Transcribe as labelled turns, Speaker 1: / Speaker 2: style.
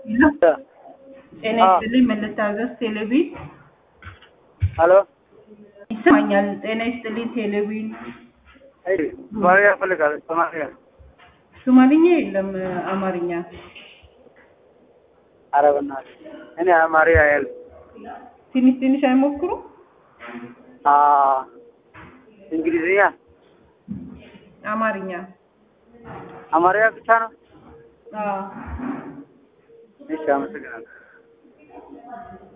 Speaker 1: ጤና ይስጥልኝ ምን ልታዘዝ? ቴሌቪዥን
Speaker 2: ሄሎ
Speaker 1: ይሰማኛል። ጤና ይስጥልኝ ቴሌቪዥን
Speaker 2: አይ ሶማሊያ እፈልጋለሁ። ሶማሊያ
Speaker 1: ሶማሊኛ የለም አማርኛ።
Speaker 2: ኧረ በእናትህ እኔ አማርኛ ያለ
Speaker 1: ትንሽ ትንሽ አይሞክሩ?
Speaker 2: አ እንግሊዝኛ
Speaker 1: አማርኛ
Speaker 2: አማርኛ ብቻ ነው።
Speaker 1: አዎ
Speaker 2: እሺ አመሰግናለሁ።